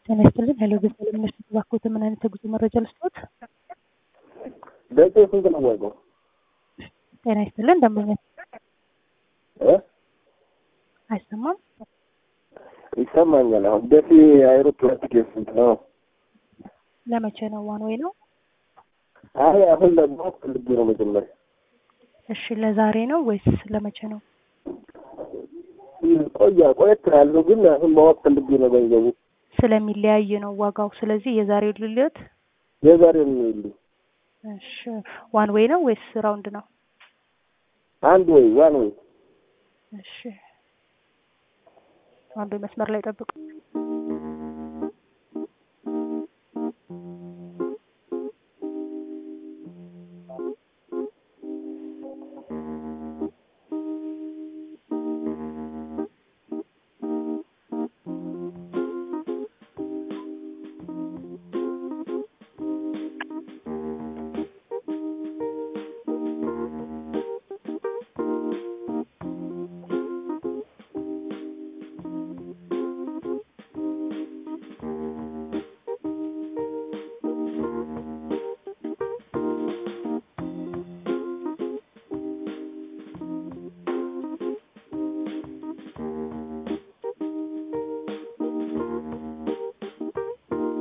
ጤና ይስጥልን። ሄሎ ገዛ ለምነሽ ተባክዎት ምን አይነት የጉዞ መረጃ ልስጥዎት? ደሴ ስንት ነው ዋጋው? ጤና ይስጥልን። ደንበኛ እ አይሰማም? ይሰማኛል። አሁን ደሴ አይሮፕላን ቲኬት ስንት ነው? ለመቼ ነው? ዋን ወይ ነው? አይ አሁን ለማወቅ ፈልጌ ነው መጀመሪያ። እሺ ለዛሬ ነው ወይስ ለመቼ ነው? ቆያ ቆየት ያለው ግን አሁን ማወቅ ፈልጌ ነው ገንዘቡ ስለሚለያይ ነው ዋጋው። ስለዚህ የዛሬው ልልዮት። የዛሬ ነው የሚልኝ እሺ ዋን ወይ ነው ወይስ ራውንድ ነው? አንድ ወይ ዋን ወይ እሺ አንዱ መስመር ላይ ጠብቁ።